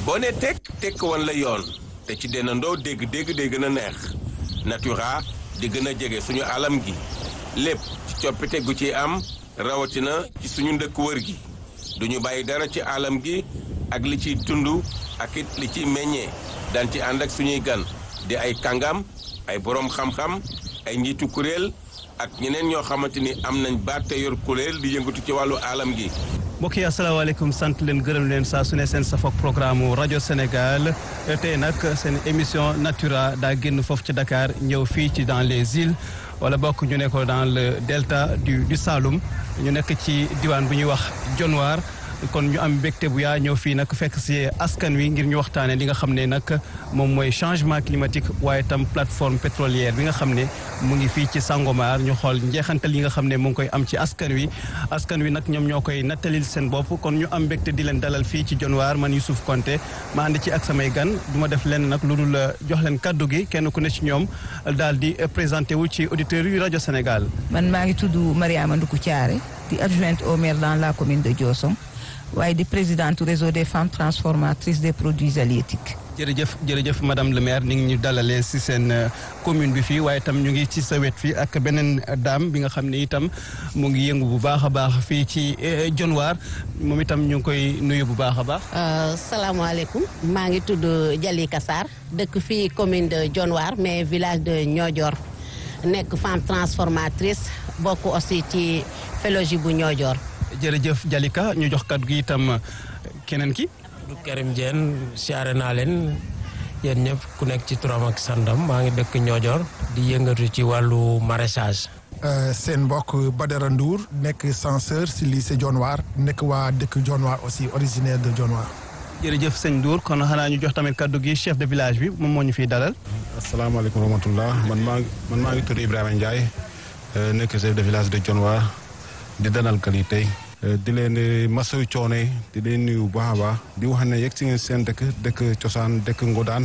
boo ne tekk tekk wan la yoon te ci dendandoo dégg-dégg day gën a neex natura di gën a jege suñu alam gi lépp ci coppite gu ci am rawatina ci suñu ndëkk wër gi duñu bàyyi dara ci alam gi ak li ciy tund ak it li ciy meññee daan ci ànd ak suñuy gan di ay kàngam ay boroom xam-xam ay njiitu kuréel ak ñeneen ñoo xamante ni am nañ baat te yor kuréel di yëngatu ci wàllu alam gi mbokk yi asalaamaaleykum sant leen gërëm leen saa su ne seen safok programme rajo Sénégal tey nag seen émission Natura daa génn foofu ci Dakar ñëw fii ci dans les îles wala bokk ñu ne ko dans le delta du du Saloum ñu nekk ci diwaan bu ñuy wax Dionewar kon ñu am mbégte bu yaa ñëw fii nag fekk si askan wi ngir ñu waxtaanee li nga xam ne nag moom mooy changement climatique waaye tam plateforme pétrolière bi nga xam ne mu ngi fii ci Sangomar ñu xool njeexantal yi nga xam ne mu ngi koy am ci askan wi askan wi nag ñoom ñoo koy nattalil seen bopp kon ñu am mbégte di leen dalal fii ci Dionewar man Youssouf Konté ma ànd ci ak samay gan du ma def lenn nag lu dul jox leen kaddu gi kenn ku ne ci ñoom daal di présenté wu ci auditeurs yu rajo Sénégal. man maa ngi tudd Mariama Nduku Thiaré di adjointe au maire dans la commune de Diossong waaye di présidente réseau des femmes transformatrices des produits halieutiques. jërëjëf jërëjëf madame le maire ni ngi ñu dalalee si seen commune bi fii waaye itam ñu ngi ci sa wet fii ak beneen dame bi nga xam ne itam mu ngi yëngu bu baax a baax fii ci Dionewar moom itam ñu ngi koy nuyu bu baax a baax. salaamaaleykum maa ngi tudd Jalika Sarr dëkk fii commune de Dionewar mais village de Niodior nekk femme transformatrice bokk aussi ci félogie bu Niodior. jërëjëf Jalika ñu jox kaddu gi itam keneen ki. du Karim Diène siyaare naa leen yéen ñëpp ku nekk ci turam ak sandam maa ngi dëkk Niodior di yëngatu ci wàllu maraîchage. seen mbokk Badara Ndour nekk censeur si lycée Dionewar nekk waa dëkk Dionewar aussi originaire de Dionewar. jërëjëf sëñ Ndour kon xanaa ñu jox tamit kaddu gi chef de village bi moom moo ñu fiy dalal. asalaamaaleykum wa rahmatulah man maa man maa ngi tudd Ibrahima Ndiaye nekk chef de village de Dionewar di dalal kan yi tey. di leen masawu coono di leen nuyu bu baax a baax di wax ne yegg si ngeen seen dëkk dëkk cosaan dëkk Ngodaan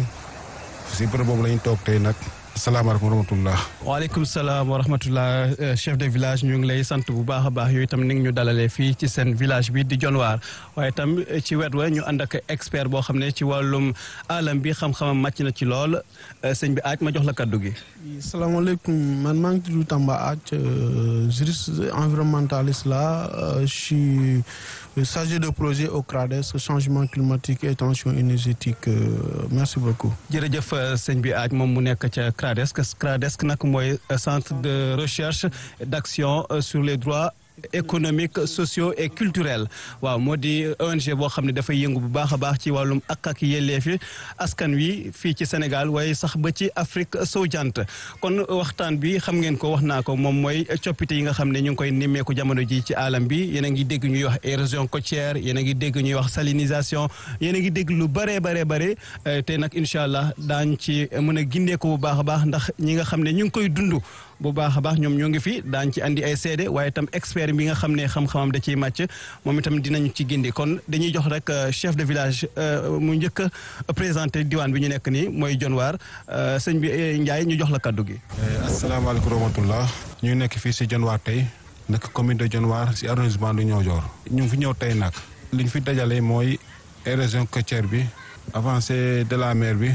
si bërëb boobu la ñu toog tey nag asalaamaaleykum wa rahmatulah. waaleykum salaam wa rahmatulah chef de village ñu ngi lay sant bu baax a baax yooyu itam ni ngi ñu dalalee fii ci seen village bi di Dionewar waaye itam ci wet wa ñu ànd ak expert boo xam ne ci wàllum alam bi xam-xamam màcc na ci lool sëñ bi aaj ma jox la kaddu gi. salaamaaleykum man maa ngi tudd Tamba Ath juriste environnementaliste la je suis chargé de projet au CRADES changement climatique et tension énergétique merci beaucoup. jërëjëf sëñ bi aaj moom mu nekk ca CRADES CRADES nag mooy centre de recherche et d'action sur les droits. économique socio et culturel waaw moo di ONG boo xam ne dafay yëngu bu baax a baax ci wàllum ak ak yelleefi askan wi fii ci Sénégal waaye sax ba ci Afrique sowu jant kon waxtaan bi xam ngeen ko wax naa ko moom mooy coppite yi nga xam ne ñu ngi koy nemmeeku jamono ji ci alam bi yéen a ngi dégg ñuy wax érosion côtière yéen a ngi dégg ñuy wax salinisation yéen a ngi dégg lu bëree bare bare te nag incha allah daañ ci mën a gindeeku bu baax a baax ndax ñi nga xam ne ñu ngi koy dund bu baax a baax ñoom ñoo ngi fi daañ ci andi ay seede waaye itam expert bi nga xam ne xam-xamam da ciy màcc moom itam dinañu ci gindi kon dañuy jox rek chef de village mu njëkk a présenté diwaan bi ñu nekk nii mooy Dionewar sëñ bi Ndiaye ñu jox la kaddu gi. asalaamaaleykum wa rahmatulah. ñu nekk fii si Dionewar tey nekk commune de Dionewar si arrondissement du Niodior. ñu ngi fi ñëw tey nag. li ñu fi dajale mooy érosion côtière bi avancée de la mer bi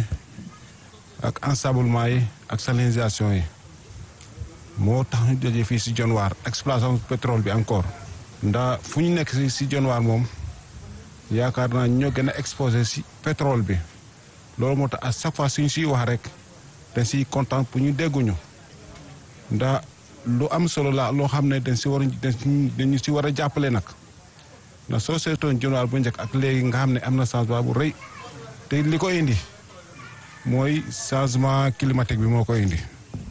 ak ensablement yi ak salinisation yi. moo tax ñu jógee fii si Dionewar exploitation pétrole bi encore ndax fu ñu nekk si si Dionewar moom yaakaar naa ñoo gën a exposé si pétrole bi loolu moo tax à chaque fois suñu siy wax rek dañ siy content pour ñu dégguñu ndax lu am solo la loo xam ne dañ si war dañu si war a jàppale nag ndax soo seetoon Dionewar bu njëkk ak léegi nga xam ne am na changement bu rëy te li ko indi mooy changement climatique bi moo ko indi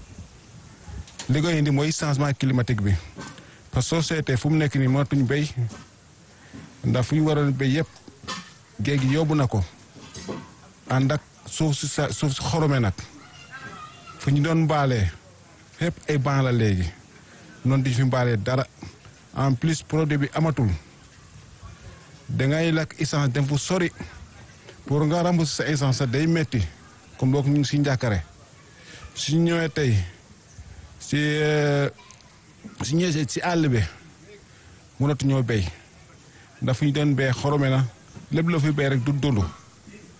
li koy indi mooy changement climatique bi parce que soo seetee fu mu nekk nii mënatuñ béy ndax fu ñu waroon béy yëpp géej gi yóbbu na ko ànd ak suuf si sa suuf si xorome nag fu ñu doon mbaalee fépp ay ban la léegi noonu di fi mbaalee dara en plus produit bi amatul dangay lakk essence dem fu sori pour nga rembourser sa essence sa day metti comme boog ñu ngi si njàkkare su ñëwee tey si si ñëwee si àll bi mënatu ñoo béy ndax fu ñu doon béy xorome na lépp la fi béy rek du dund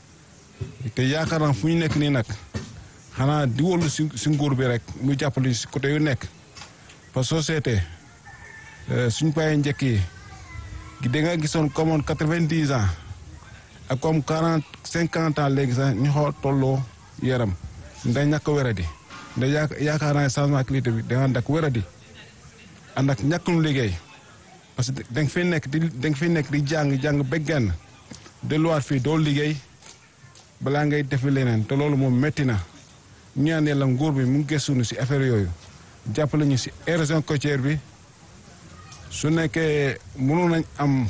te yaakaar naa fu ñu nekk nii nag xanaa di wóolu si si nguur bi rek mu jàppale si côté yu nekk parce que société suñ payee njëkk yi da nga gisoon comme quatre-vingt-dix ans ak comme quarante cinquante ans léegi sax ñu xaw a tolloo yaram nda ñàkk wéradi nda yaakaar naa ne changement climatique bi da nga ànd ak wéradi ànd ak ñàkk nu liggéey parce que da nga fi nekk di da nga fi nekk di jàng jàng ba genn delluwaat fii doo liggéey balaa ngay defi leneen te loolu moom métti na ñu ñaan yàlla nguur bi mu gëstu si affaire yooyu jàppale ñu si érosion côtière bi su nekkee mënoon nañ am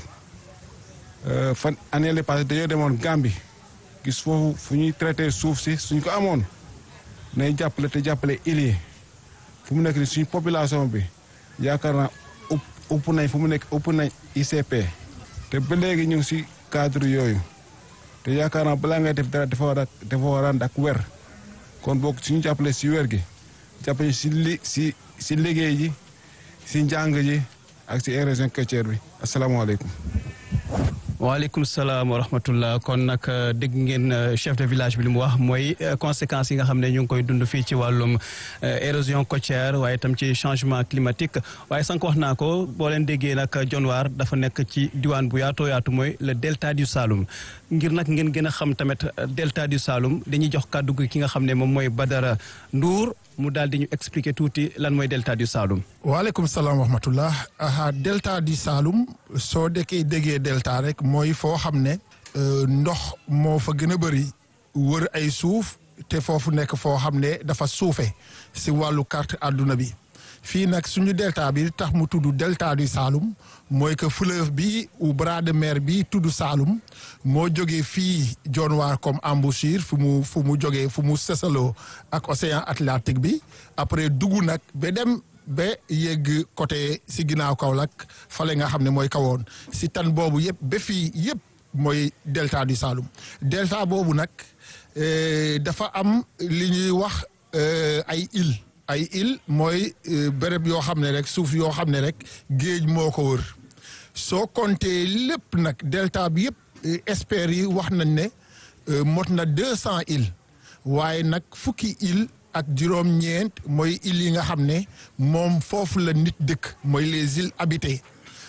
fan année la passé dañoo demoon Gambie gis foofu fu ñuy traité suuf si suñ ko amoon nay jàppale te jàppale îles yi fu mu nekk ni suñu population bi yaakaar naa upp upp nañ fu mu nekk upp nañ ICP te ba léegi ñu ngi si cadre yooyu te yaakaar naa balaa ngay def dara dafa war a dafa war a ànd ak wer kon boog suñu jàppale si wer gi jàppale si li si si liggéey ji si njàng ji ak si érosion côtière bi asalaamaaleykum. waaleykum salaam wa rahmatullah kon nag dégg ngeen chef de village bi li mu wax mooy conséquences yi nga xam ne ñu ngi koy dund fii ci wàllum érosion côtière waaye itam ci changement climatique waaye sànq wax naa ko boo leen déggee nag Dionewar dafa nekk ci diwaan bu yaatoo yaatu mooy le delta du Saloum ngir nag ngeen gën a xam tamit delta du Saloum dañuy jox kàddu gi ki nga xam ne moom mooy Badara Ndour mu daal di ñu expliquer tuuti lan mooy delta du Saloum. waaleykum salaam wa rahmatullah aha delta du Saloum soo dekkee déggee delta rek mooy foo xam ne ndox moo fa gën a bëri wër ay suuf te foofu nekk foo xam ne dafa suufe si wàllu carte àdduna bi fii nag suñu delta bi tax mu tudd delta du Saloum mooy que fleuve bi ou bras de mer bi tudd Saloum moo jógee fii Dionewar comme embouchure fu mu fu mu jógee fu mu sësaloo ak océan Atlantique bi après dugg nag ba dem ba yegg côté si ginnaaw Kaolack fale nga xam ne mooy kawoon si tan boobu yëpp ba fii yëpp mooy delta du Saloum delta boobu nag dafa am li ñuy wax ay île ay île mooy béréb yoo xam ne rek suuf yoo xam ne rek géej moo ko wër soo compté lépp nag delta bi yëpp experts yi wax nañ ne mot na deux cent îles waaye nag fukki île ak juróom-ñeent mooy îles yi nga xam ne moom foofu la nit dëkk mooy les îles habitées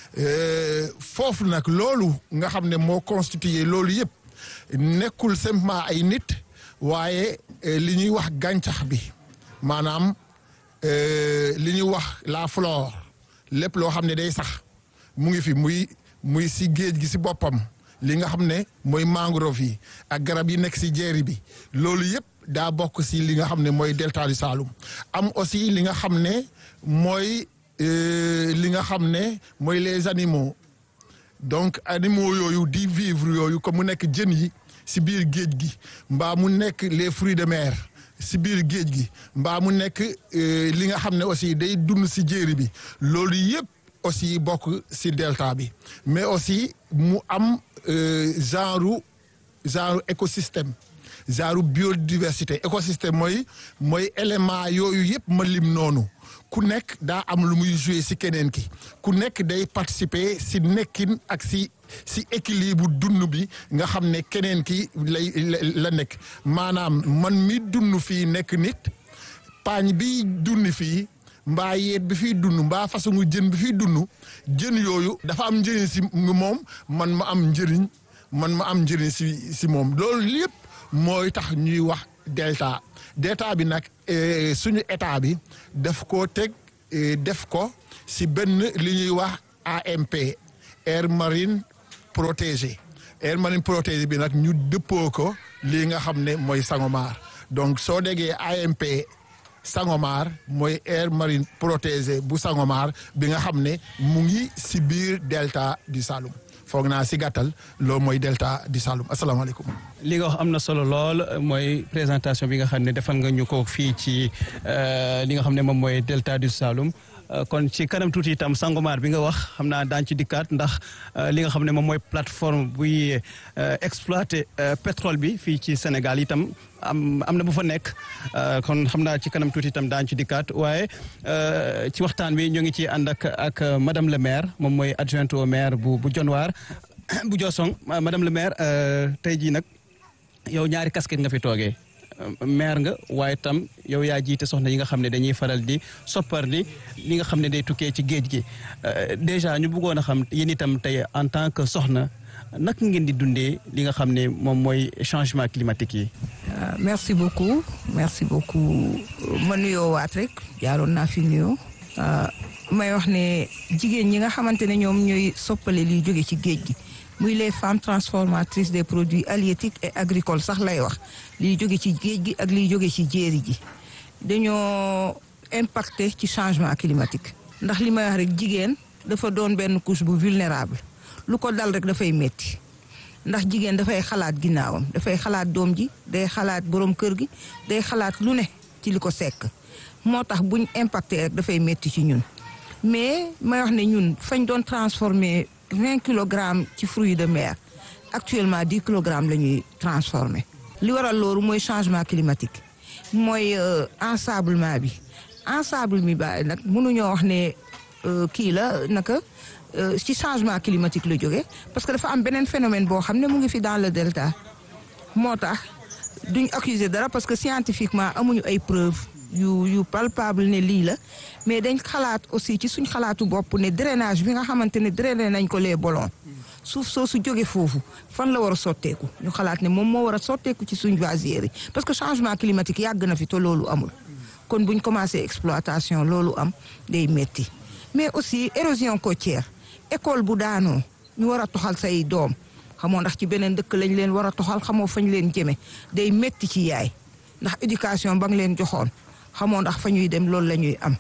foofu nag loolu nga xam ne moo constitué loolu yëpp nekkul simplement ay nit waaye li ñuy wax gàncax bi maanaam li ñuy wax la flore lépp loo xam ne day sax mu ngi fi muy muy si géej gi si boppam li nga xam ne mooy mangrove yi ak garab yi nekk si jeeri bi loolu yëpp daa bokk si li nga xam ne mooy delta du Saloum am aussi li nga xam ne mooy li nga xam ne mooy les animaux donc animaux yooyu di vivre yooyu comme mu nekk jën yi si biir géej gi mbaa mu nekk les fruits de mer si biir géej gi mbaa mu nekk li nga xam ne aussi day dund si jéeri bi loolu yëpp aussi bokk si delta bi mais aussi mu am genre genre écosystème genre biodiversité écosystème mooy mooy élément yooyu yëpp ma lim noonu ku nekk daa am lu muy jouer si keneen ki ku nekk day participer si nekkin ak si si équilibre dund bi nga xam ne keneen ki lay la nekk maanaam man mi dund fii nekk nit paañ bi dund fii mbaa yeet bi fiy dund mbaa façon jën bi fiy dund jën yooyu dafa am njëriñ si moom man ma am njëriñ man ma am njëriñ si si moom loolu lépp mooy tax ñuy wax delta delta bi nag suñu état bi daf ko teg def ko si benn li ñuy wax AMP air marine protégé air marine protégé bi nag ñu dëppoo ko lii nga xam ne mooy Sangomar donc soo déggee AMP Sangomar mooy air marine protégé bu Sangomar bi nga xam ne mu ngi si biir delta du Saloum foog naa si gàttal loolu mooy delta du Saloum asalaamaaleykum. li nga wax am na solo lool mooy présentation bi nga xam ne defal nga ñu ko fii ci li nga xam ne moom mooy delta du Saloum kon ci kanam tuuti itam Sangomar bi nga wax xam naa daañu ci dikkaat ndax li nga xam ne moom mooy plateforme buy exploiter pétrole bi fii ci Sénégal itam am am na bu fa nekk kon xam naa ci kanam tuuti itam daañu ci dikkaat waaye ci waxtaan bi ñu ngi ci ànd ak ak madame le maire moom mooy adjointe au maire bu bu Dionewar bu Diossong madame le maire tey jii nag yow ñaari casquette nga fi toogee maire nga waaye tam yow yaa jiite soxna yi nga xam ne dañuy faral di soppar di li nga xam ne day tukkee ci géej gi déjà ñu bëggoon a xam yéen itam tey en tant que soxna naka ngeen di dundee li nga xam ne moom mooy changement climatique yi. merci beaucoup merci beaucoup ma nuyoo waat rek jaaroon naa fi nuyoo may wax ne jigéen ñi nga xamante ne ñoom ñooy soppale liy jóge ci géej gi muy les femmes transformatrices des produits halieutiques et agricoles sax lay wax liy jóge ci géej gi ak liy jóge ci jéeri ji dañoo impacté ci changement climatique ndax li may wax rek jigéen dafa doon benn couche bu vulnérable lu ko dal rek dafay metti ndax jigéen dafay xalaat ginnaawam dafay xalaat doom ji day xalaat borom kër gi day xalaat lu ne ci li ko sekk moo tax buñ impacté rek dafay metti ci ñun mais may wax ne ñun fañ doon transformer vingt kilogrammes ci fruits de mer actuellement dix kilogrammes la ñuy transformer li waral loolu mooy changement climatique mooy ensablement bi ensable mi ba nag mënuñoo wax ne kii la naka ci changement climatique la jóge parce que dafa am beneen phénomène boo xam ne mu ngi fi dans le delta moo tax duñ accuser dara parce que scientifiquement amuñu ay preuves yu yu palpable ne lii la mais dañ xalaat aussi ci suñ xalaatu bopp ne drainage bi nga xamante ne drainé nañ ko les bolons suuf soo su jóge foofu fan la war a sotteeku ñu xalaat ne moom moo war a sotteeku ci suñ vasières yi parce que changement climatique yàgg na fi te loolu amul kon buñ commencé exploitation loolu am day metti mais aussi érosion côtière école bu daanoo ñu war a toxal say doom xamoo ndax ci beneen dëkk lañ leen war a toxal xamoo fañ leen jëme day metti ci yaay ndax éducation ba nga leen joxoon xamoo ndax fa ñuy dem loolu la ñuy am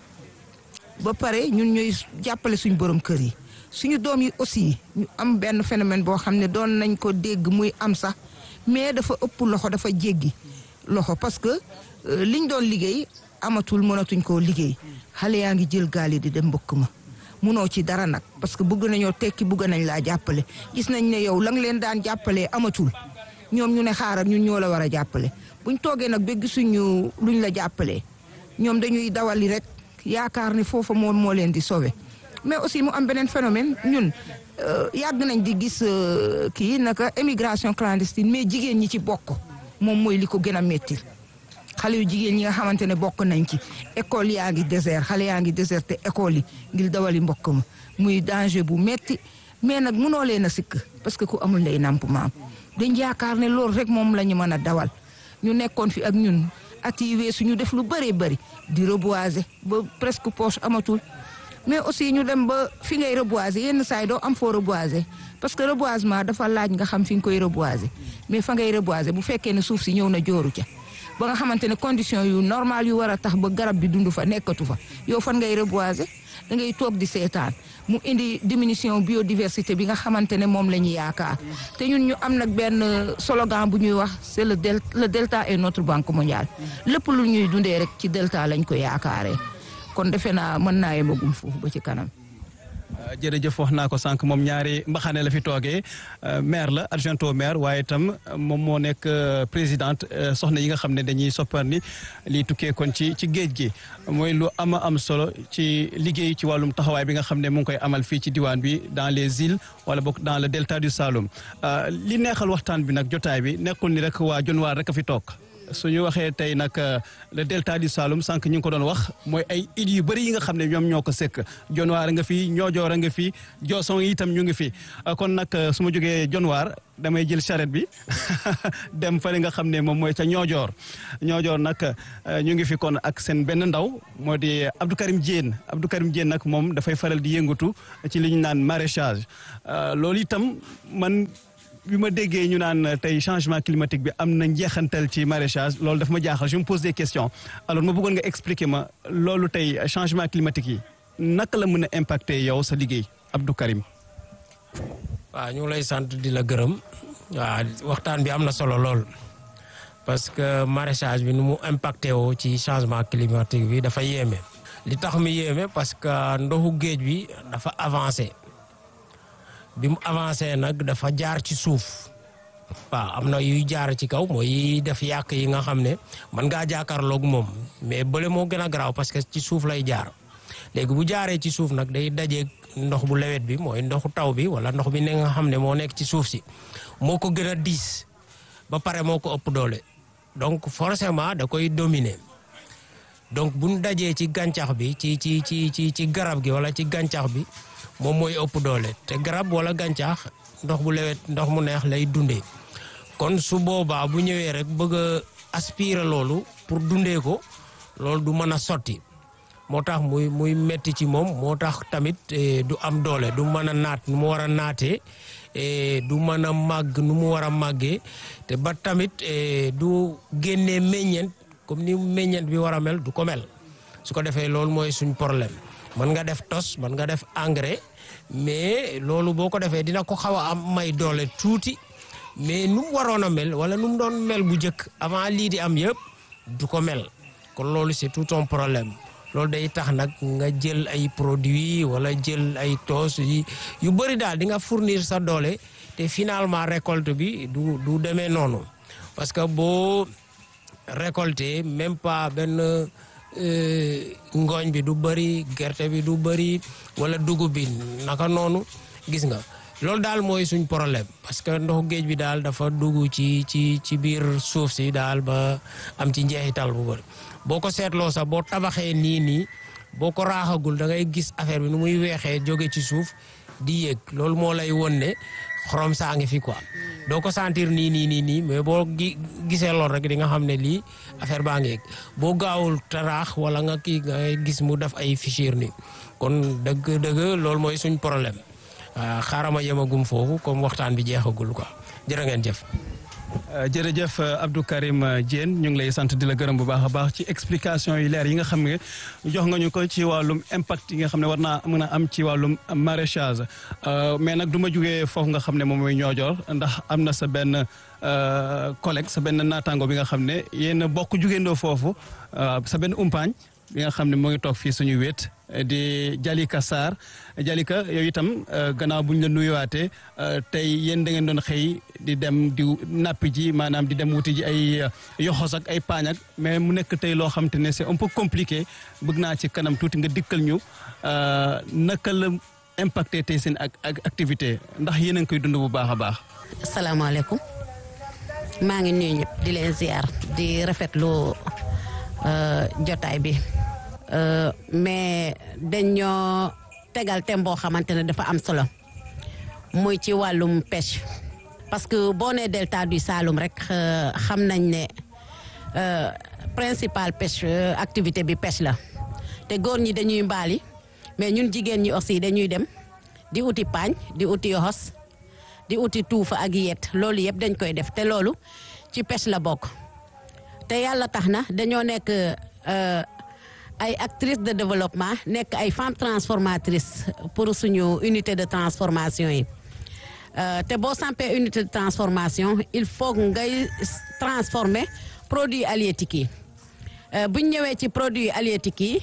ba pare ñun ñuy jàppale suñ borom kër yi suñu doom yi aussi ñu am benn phénomène boo xam ne doon nañ ko dégg muy am sax mais dafa ëpp loxo dafa jéggi loxo parce que liñ doon liggéey amatul mënatuñ koo liggéey xale yaa ngi jël gaal yi di dem mbëkk ma munoo ci dara nag parce que bëgg nañoo tekki bëgg nañ laa jàppale gis nañ ne yow la nga leen daan jàppalee amatul ñoom ñu ne xaaral ñun ñoo la war a jàppale buñ toogee nag ba gisuñu luñ la jàppalee ñoom dañuy dawali rek yaakaar ni foofa moom moo leen di sauver mais aussi mu am beneen phénomène ñun yàgg nañ di gis kii naka émigration clandestine mais jigéen ñi ci bokk moom mooy li ko gën a métti xale yu jigéen ñi nga xamante ne bokk nañ ci école yaa ngi désert xale yaa ngi déserté école yi ngir dawali mbokk ma muy danger bu metti mais nag munoo leen a sikk parce que ku amul ndey nàmp maam dañ yaakaar ne loolu rek moom la ñu mën a dawal ñu nekkoon fi ak ñun at yi weesu ñu def lu bëree bëri di reboiser ba presque poche amatul mais aussi ñu dem ba fi ngay reboiser yenn saa yi doo am foo reboiser parce que reboisement dafa laaj nga xam fi nga koy reboiser mais fa ngay reboiser bu fekkee ne suuf si ñëw na jooru ca ba nga xamante ne condition yu normal yu war a tax ba garab bi dund fa nekkatu fa yow fan ngay reboiser da ngay toog di seetaan mu indi diminution biodiversité bi nga xamante ne moom la ñu yaakaar te ñun ñu am nag benn slogan bu ñuy wax c'est le del le delta est notre banque mondiale lépp lu ñuy dundee rek ci delta lañ ko yaakaaree kon defe naa mën naa yemagum foofu ba ci kanam. jërëjëf wax naa ko sànq moom ñaari mbaxane la fi toogee maire la adjoint au maire waaye itam moom moo nekk présidente soxna yi nga xam ne dañuy soppar ni lii tukkee kon ci ci géej gi mooy lu ama am solo ci liggéey ci wàllum taxawaay bi nga xam ne mu ngi koy amal fii ci diwaan bi dans les îles wala boog dans le delta du Saloum li neexal waxtaan bi nag jotaay bi nekkul ni rek waa Dionewar rek a fi toog suñu waxee tey nag le delta du Saloum sànq ñu ngi ko doon wax mooy ay îles yu bëri yi nga xam ne ñoom ñoo ko sekk Dionewar nga fi Niodior nga fi Diossong itam ñu ngi fi kon nag su ma jógee Dionewar damay jël charrette bi dem fële nga xam ne moom mooy ca Niodior Niodior nag ñu ngi fi kon ak seen benn ndaw moo di Abdou Karim Diène Abdou Karim Diène nag moom dafay faral di yëngatu ci li ñu naan maraîchage loolu itam man bi ma déggee ñu naan tey changement climatique bi am na njeexantal ci maraîchage loolu daf ma jaaxal je me pose des questions alors ma bëggoon nga expliquer ma loolu tey changement climatique yi naka la mën a impacter yow sa liggéey Abdou Karim. waaw ñu ngi lay sant di la gërëm waaw waxtaan bi am na solo lool parce que maraîchage bi nu mu impacté woo ci changement climatique bi dafa yéeme. li tax mu yéeme parce que ndoxu géej bi dafa avancé. bi mu avancé nag dafa jaar ci suuf waaw am na yuy jaar ci kaw mooy def yàq yi nga xam ne mën ngaa jàkkaarloog moom mais bële moo gën a garaaw parce que ci suuf lay jaar léegi bu jaaree ci suuf nag day dajeeg ndox bu lewet bi mooy ndoxu taw bi wala ndox bi ne nga xam ne moo nekk ci suuf si moo ko gën a diis ba pare moo ko ëpp doole donc forcément da koy dominer donc bu ñu dajee ci gàncax bi ci ci ci ci ci garab gi wala ci gàncax bi moom mooy ëpp doole te garab wala gàncax ndox bu lewet ndox mu neex lay dundee kon su boobaa bu ñëwee rek bëgg a aspirer loolu pour dundee ko loolu du mën a sotti moo tax muy muy metti ci moom moo tax tamit du am doole du mën a naat nu mu war a naatee du mën a màgg nu mu war a màggee te ba tamit du génnee meññeent comme ni meññeent bi war a mel du ko mel su ko defee loolu mooy suñ problème mën nga def tos mën nga def engrais mais loolu boo ko defee dina ko xaw a am may doole tuuti mais nu mu waroon a mel wala nu mu doon mel bu njëkk avant lii di am yëpp du ko mel kon loolu c'est tout un problème loolu day tax nag nga jël ay produits wala jël ay toos yi yu bëri daal di nga fournir sa doole te finalement récolte bi du du demee noonu parce que boo récolté même pas benn ngooñ bi du bëri gerte bi du bëri wala dugub bi naka noonu gis nga loolu daal mooy suñ problème parce que ndoxu géej bi daal dafa dugg ci ci ci biir suuf si daal ba am ci njeexital bu bëri boo ko seetloo sax boo tabaxee nii nii boo ko raaxagul da ngay gis affaire bi nu muy weexee jóge ci suuf di yéeg loolu moo lay won ne xorom saa ngi fi quoi doo ko sentir nii nii nii nii mais boo gi gisee lool rek di nga xam ne lii affaire baa ngi yéeg boo gaawul taraax wala nga kii nga gis mu def ay fichir nii kon dëgg dëgg loolu mooy suñ problème waaw xaaral ma yemagum foofu comme waxtaan bi jeexagul quoi jërë ngeen jëf. jërëjëf Abdou Karim Diène ñu ngi lay sant di la gërëm bu baax a baax ci explication yu leer yi nga xam ne jox nga ñu ko ci wàllum impact yi nga xam ne war naa mën a am ci wàllum maraîchage mais nag du ma jugee foofu nga xam ne moom mooy ñoojoor ndax am na sa benn collègue sa benn naataango bi nga xam ne yéen bokk jugeendoo foofu sa benn umpaañ bi nga xam ne moo ngi toog fii suñu wéet di Jalika Sarr Jalika yow itam gannaaw bu ñu la nuyuwaatee tey yéen da ngeen doon xëy di dem di nappi ji maanaam di dem wuti ji ay yoxos ak ay paañ ak mais mu nekk tey loo xam te ne c'est un peu compliqué bëgg naa ci kanam tuuti nga dikkal ñu naka la impacté tey seen ak activité ndax yéen a ngi koy dund bu baax a baax. asalaamaaleykum maa ngi nuyu ñëpp di leen ziar di rafetlu jotaay bi. Uh, mais dañoo tegal thème boo xamante ne dafa am solo muy ci wàllum pêche parce que boo nee delta du Saloum rek uh, xam nañ ne uh, principal pêche activité bi pêche la te góor ñi dañuy mbaali mais ñun jigéen ñi aussi dañuy dem di uti paañ di uti yoxos di uti tuufa ak yet loolu yëpp dañ koy def te loolu ci pêche la bokk te yàlla tax na dañoo nekk ay actrices de développement nekk ay femmes transformatrices pour suñu unité de transformation yi te boo sampee unité de transformation il faut ngay transformer produits halieutiques yi bu ñu ñëwee ci produits halieutiques yi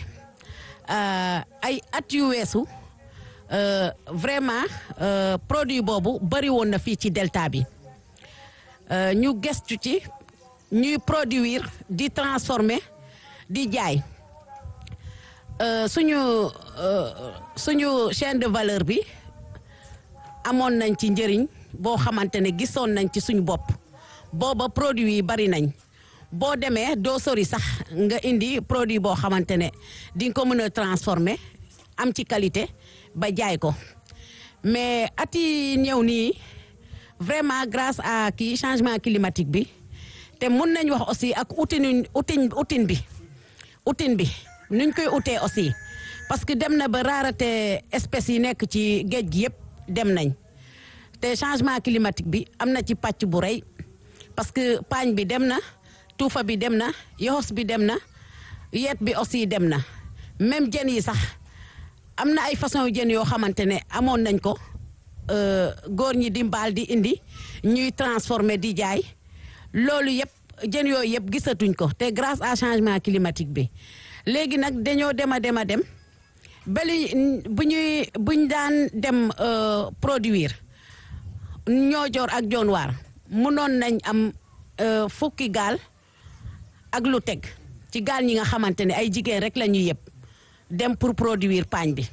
ay at yu weesu vraiment produit boobu bëri woon na fii ci delta bi ñu gestu ci ñuy produire di transformer di jaay. Uh, suñu uh, suñu chaîne de valeur bi amoon nañ ci njëriñ boo xamante ne gisoon nañ ci suñu bopp booba produit yi bari nañ boo demee doo sori sax nga indi produit boo xamante ne di nga ko mën a transformer am ci qualité ba jaay ko mais at yi ñëw nii vraiment grâce à kii changement climatique bi te mun nañ wax aussi ak outil outil outil bi outil bi nuñ koy utee aussi parce que dem na ba rareté espèces yi nekk ci géej gi yëpp dem nañ te changement climatique bi am na ci pàcc bu rëy parce que paañ bi dem na tuufa bi dem na yoxos bi dem na yet bi aussi dem na même jën yi sax am na ay façon jën yoo xamante ne amoon nañ ko góor ñi di mbaal di indi ñuy transformer di jaay loolu yëpp jën yooyu yëpp gisatuñ ko te grâce à changement climatique bi léegi nag dañoo dem a dem a dem bali bu ñuy buñ daan dem produire ñoo joor ak jonwaar mënoon nañ am fukki gaal ak lu teg ci gaal ñi nga xamante ne ay jigéen rek la ñuy yëpp dem pour produire paañ bi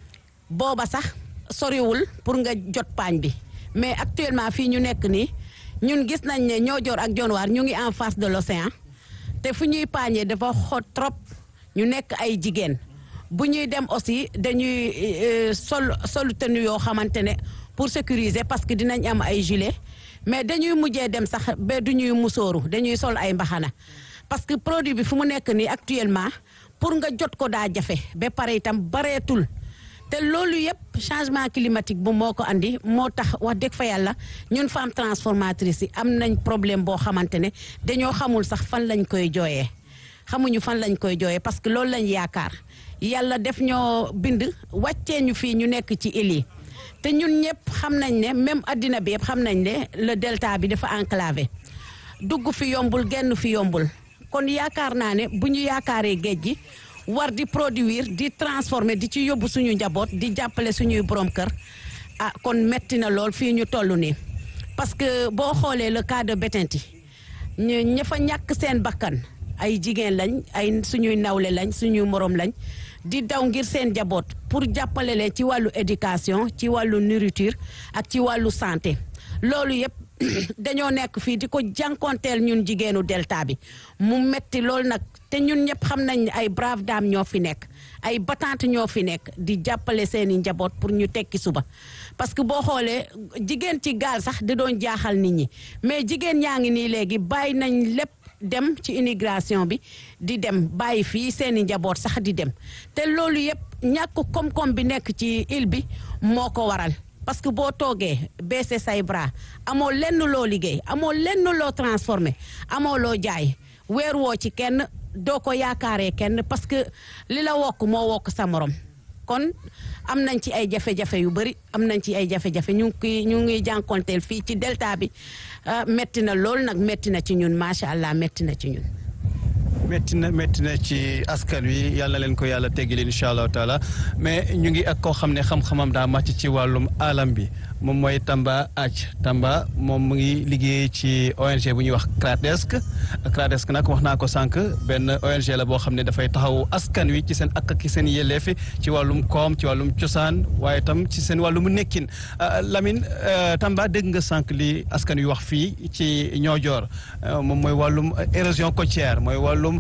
booba sax soriwul pour nga jot paañ bi mais actuellement fii ñu nekk nii ñun gis nañ ne Niodior ak Dionewar ñu ngi en face de l'océan te fu ñuy paañee dafa xot trop ñu nekk ay jigéen bu ñuy dem aussi dañuy sol sol tenue yoo xamante ne pour sécuriser parce que dinañ am ay gilet mais dañuy mujjee dem sax ba du ñuy musóoru dañuy sol ay mbaxana parce que produit bi fu mu nekk nii actuellement pour nga jot ko daa jafe ba pare itam bareetul te loolu yëpp changement climatique bu moo ko andi moo tax wax dëgg fa yàlla ñun femme transformatrice yi am nañ problème boo xamante ne dañoo xamul sax fan lañ koy jooyee xamuñu fan lañ koy jooyee parce que loolu lañ yaakaar yàlla def ñoo bind wàccee ñu fii ñu nekk ci île yi te ñun ñëpp xam nañ ne même addina bi yëpp xam nañ ne le delta bi dafa enclavé dugg fi yombul genn fi yombul kon yaakaar naa ne bu ñu yaakaaree géej gi war di produire di transformer di ci yóbbu suñu njaboot di jàppale suñuy borom kër ah kon metti na lool fii ñu toll nii parce que boo xoolee le cas de Bettenty ñu ña fa ñàkk seen bakkan ay jigéen lañ ay suñuy nawle lañ suñuy morom lañ di daw ngir seen njaboot pour jàppale leen ci wàllu éducation ci wàllu nourriture ak ci wàllu santé loolu yëpp dañoo nekk fii di ko jànkonteel ñun jigéenu delta bi mu metti loolu nag te ñun ñëpp xam nañ ne ay brave dame ñoo fi nekk ay battante ñoo fi nekk di jàppale seeni njaboot pour ñu tekki suba parce que boo xoolee jigéen ci gaal sax di doon jaaxal nit ñi mais jigéen ñaa ngi nii léegi bàyyi nañ lépp dem ci immigration bi di dem bàyyi fii seeni njaboot sax di dem te loolu yëpp ñàkk koom-koom bi nekk ci île bi moo ko waral parce que boo toogee baissé say bras amoo lenn loo liggéey amoo lenn loo transformé amoo loo jaay weer woo ci kenn doo ko yaakaaree kenn parce que li la wokk moo wokk sa morom kon am nañ ci ay jafe-jafe yu bëri am nañ ci ay jafe-jafe ñu ngi ñu ngi jànkonteel fii ci delta bi metti na lool nag metti na ci ñun macha allah metti na ci ñun. métti na métti na ci askan wi yàlla leen ko yàlla teggil incha allahu taala mais ñu ngi ak koo xam ne xam-xamam daa màcc ci wàllum alam bi moom mooy Tamba Ath Tamba moom mu ngi liggéey ci ONG bu ñuy wax CRADESC CRADESC nag wax naa ko sànq benn ONG la boo xam ne dafay taxaw askan wi ci seen ak ak seen yelleef ci wàllum koom ci wàllum cosaan waaye tam ci seen wàllum nekkin Lamine Tamba dégg nga sànq li askan wi wax fii ci Niodior moom mooy wàllum érosion côtière mooy wàllum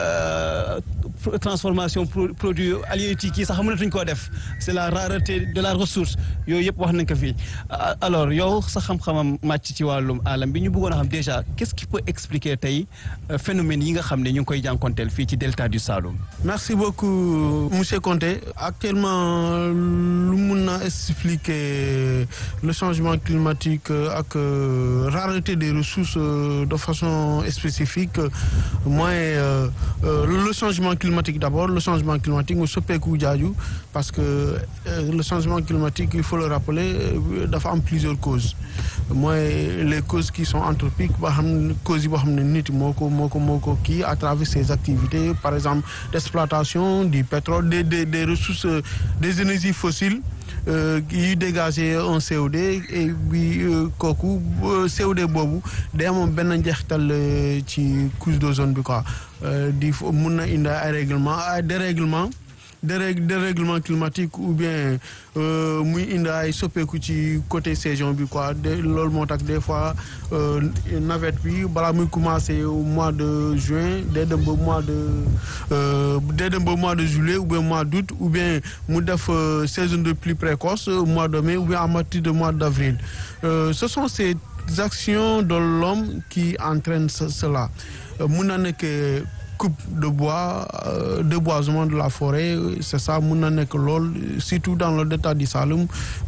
transformation produit halieutique yi sax mënatuñ koo def c'est la rareté de la ressource yooyu yëpp wax nañ ko fii alors yow sa xam-xamam màcc ci wàllum alam bi ñu bëggoon a xam déjà qu'est-ce qui peut expliquer tey phénomène yi nga xam ne ñu ngi koy jànkonteel fii ci delta du Saloum. merci beaucoup monsieur Conté actuellement lu mun na expliquer le changement climatique ak rareté des ressources de façon spécifique mooy le changement climatique d'abord le changement climatique mu soppeeku jaaju parce que le changement climatique il faut le rappeler dafa am plusieurs causes mooy les causes qui sont anthropiques ba xam ne causes yi boo xam ne nit moo ko moo ko moo ko kii à travers ses activités par exemple d'exploitation du pétrole des des des ressources des énergies fossiles yi dégager un CO2 et bi kooku CO2 boobu day amoon benn njeexital ci couche d'ozone bi quoi di mun na indi ay règlement ay dérèglement dérèglement climatique ou bien muy indi ay soppeeku ci côté saison bi quoi de loolu moo tax des fois navette bi balaa muy commencer au mois de juin day dem ba mois de day dem ba mois de juillet ou bien mois d'août ou bien mu def saison de pluie précoce mois de mai ou bien à partir de mois d'avril ce sont ces actions de l'homme qui entraînent cela mun na nekk coupe de bois euh, déboisement de la forêt c'est ça mun na nekk lool surtout dans le delta du Saloum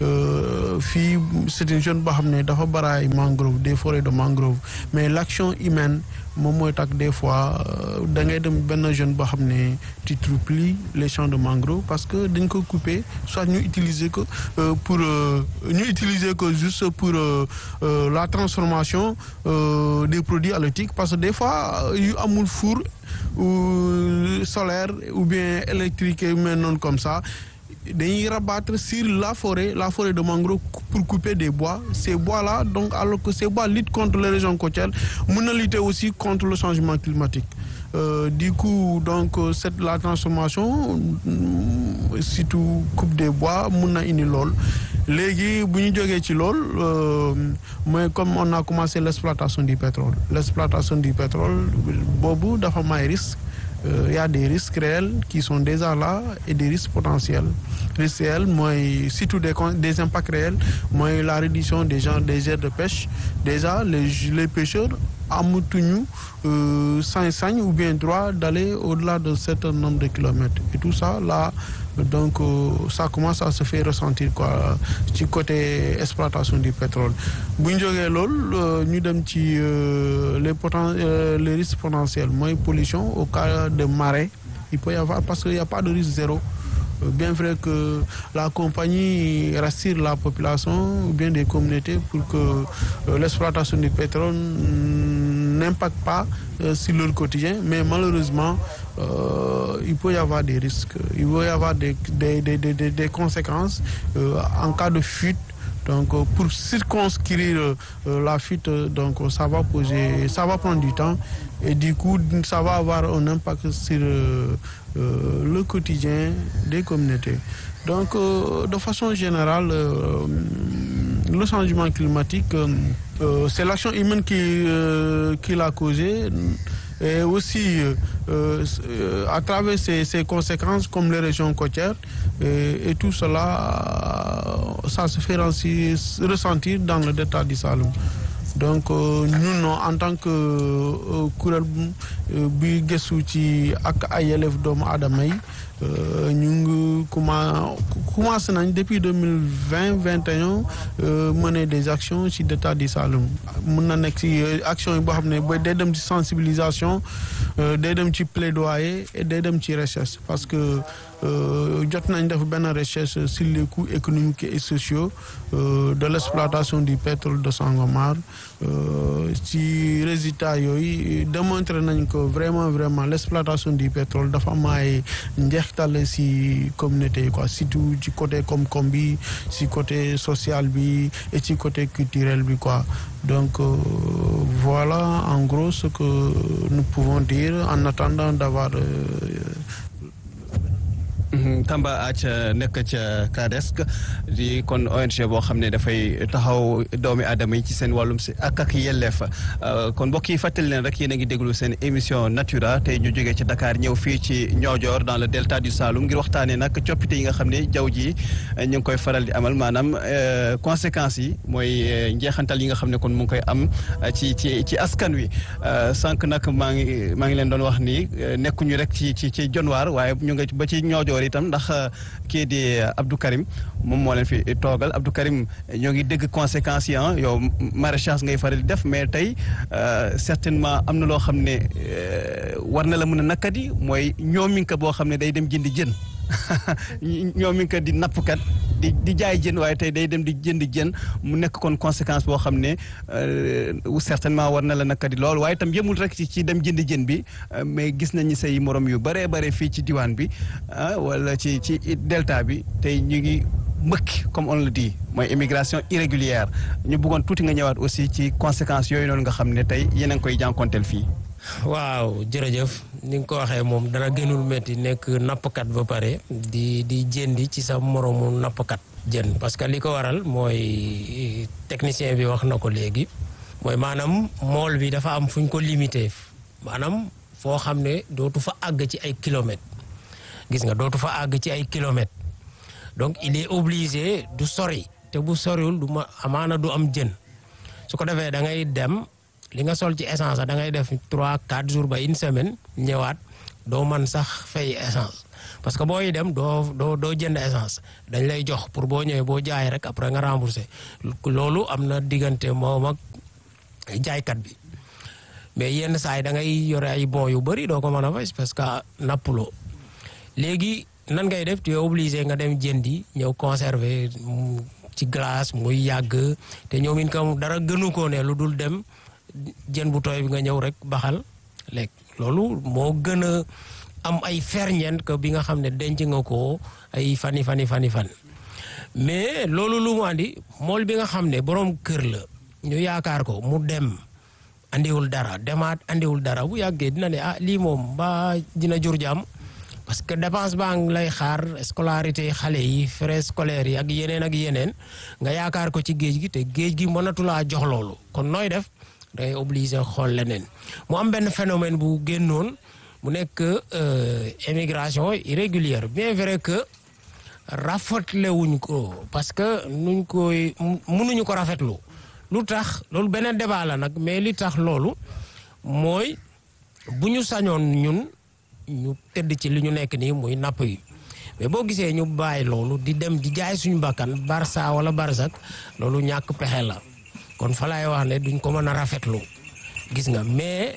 fii c'est une zone boo xam ne dafa baraay mangrove des forêts de mangrove mais l'action humaine moom mooy tax des fois da ngay dem benn zone boo xam ne tu trouves plus les champs de mangrove parce que dañ ko couper soit ñu utiliser ko pour ñu utiliser ko juste pour la transformation des produits halieutiques parce que des fois yu amul four ou solaire ou bien électrique mais non comme ça dañuy rabattre sur la forêt la forêt de mangrove pour couper des bois ces bois là donc alors que ces bois luttent contre les régions côtières mën na lutter aussi contre le changement climatique Euh, du coup donc cette la transformation surtout coupe des bois mun na indi lool léegi bu ñu jógee ci lool mooy comme on a commencé l' exploitation du pétrole l' exploitation du pétrole boobu dafa am ay risques il y a des risques réels qui sont déjà là et des risques potentiels risques réels mooy surtout des des impacts réels mooy la réduction des gens des aires de pêche déjà les les pêcheurs amatuñu sañ-sañ ou bien droit d'aller au-delà de certain nombre de kilomètres et tout ça là donc ça commence à se faire ressentir quoi ci côté exploitation du pétrole bu ñu jógee loolu ñu dem ci les poten les risques potentiels mooy pollution au cas de marée il peut y avoir parce que y a pas de risque zéro bien vrai que la compagnie rassure la population ou bien des communautés pour que l'exploitation du pétrole n'impacte pas sur leur quotidien mais malheureusement euh, il peut y avoir des risques il peut y avoir des des des des, des conséquences euh, en cas de fuite donc pour circonscrire euh, la fuite donc ça va poser ça va prendre du temps et du coup ça va avoir un impact sur le quotidien des communautés donc de façon générale le changement climatique c'est l'action humaine qui qui l'a causé et aussi euh, à travers ces, ces conséquences comme les régions côtières et, et tout cela ça se fait ressentir dans le détat du Saloum donc ñun en tant que kuréel bi gëstu ci ak ay élèves doomu aadama yi ñu ngi commencé nañ depuis deux mille vingt vingt et un mener des actions ci détat du Saloum mën na nekk ci action yi boo xam ne ba day dem ci sensibilisation day dem ci plaidoyer et day dem ci recherche parce que jot nañ def benn recherche sur les coûts économiques et sociaux de l'exploitation du pétrole de Sangomar ci résultat yooyu démontré nañ que vraiment vraiment l'exploitation du pétrole dafa am ay njeextal ci communauté yi quoi surtout ci côté koom-koom bi ci côté social bi et ci côté culturel bi quoi donc euh, voilà en gros ce que nous pouvons dire en attendant d'avoir Tamba Ath nekk ca CRADESC di kon ONG boo xam ne dafay taxaw doomi aadama yi ci seen wàllum si ak ak yelleef kon mbokk yi fàttali leen rek yéen a ngi déglu seen émission Natura tey ñu jógee ci Dakar ñëw fii ci Niodior dans le delta du Saloum ngir waxtaanee nag coppite yi nga xam ne jaww ji ñu ngi koy faral di amal maanaam conséquences yi mooy njeexantal yi nga xam ne kon mu ngi koy am ci ci ci askan wi sànq nag maa ngi maa ngi leen doon wax ni nekkuñu rek ci ci ci Dionewar waaye ñu ngi ba ci Niodior itam ndax kii di Abdou Karim moom moo leen fi toogal Abdou Karim ñoo ngi dégg conséquences yi yow maraîchage ngay faral di def mais tey certainement am na loo xam ne war na la mën a nakkadi mooy ñoominka boo xam ne day dem jëndi jën ñoominka di nappkat di di jaay jën waaye tey day dem di jëndi jën mu nekk kon conséquence boo xam ne certainement war na la nakkadi lool waaye itam yëmul rek ci ci dem jëndi jën bi mais gis nañu say morom yu bëree bare fii ci diwaan bi wala ci ci delta bi tey ñu ngi mbëkk comme on le dit mooy immigration irrégulière ñu bëggoon tuuti nga ñëwaat aussi ci conséquences yooyu noonu nga xam ne tey yéen a ngi koy jànkonteel fii. waaw jërëjëf ni nga ko waxee moom dara gënul métti nekk nappkat ba pare di di jëndi ci sa moromu nappkat jën parce que li ko waral mooy technicien bi wax na ko léegi mooy maanaam mool bi dafa am fu ñu ko limité maanaam foo xam ne dootu fa àgg ci ay kilomètres gis nga dootu fa àgg ci ay kilomètres donc il est obligé du sori te bu soriwul du ma amaana du am jën su ko defee da ngay dem li nga sol ci essence da ngay def trois quatre jours ba une semaine ñëwaat doo man sax fay essence parce que booy dem doo doo doo jënd essence dañ lay jox pour boo ñëwee boo jaay rek après nga remboursé loolu am na diggante moom ak jaaykat bi mais yenn saa yi da ngay yore ay bon yu bëri doo ko mën a fay parce que nappuloo léegi nan ngay def tu es obligé nga dem jëndi ñëw conserver ci glace muy yàgg te ñoom it kam dara gënu ko ne lu dul dem jën bu tooy bi nga ñëw rek baxal lekk loolu moo gën a am ay ferñeent que bi nga xam ne denc nga ko ay fani fani fani fan mais loolu lu mu andi mool bi nga xam ne boroom kër la ñu yaakaar ko mu dem andiwul dara demaat andiwul dara bu yàggee dina ne ah lii moom ba dina jur jàmm parce que dépense baa ngi lay xaar scolarité xale yi frais scolaires yi ak yeneen ak yeneen nga yaakaar ko ci géej gi te géej gi mënatulaa jox loolu kon nooy def dangay obligé xool leneen mu am benn phénomène bu génnoon mu nekk émigration irrégulière bien vrai que rafetle wuñ ko parce que nuñ koy mënuñu ko rafetlu lu tax loolu beneen débat la nag mais li tax loolu mooy bu ñu sañoon ñun ñu tëdd ci li ñu nekk nii muy napp yi mais boo gisee ñu bàyyi loolu di dem di jaay suñu bakkan Barça wala Barsak loolu ñàkk pexe la kon fa laay wax ne duñ ko mën a rafetlu gis nga mais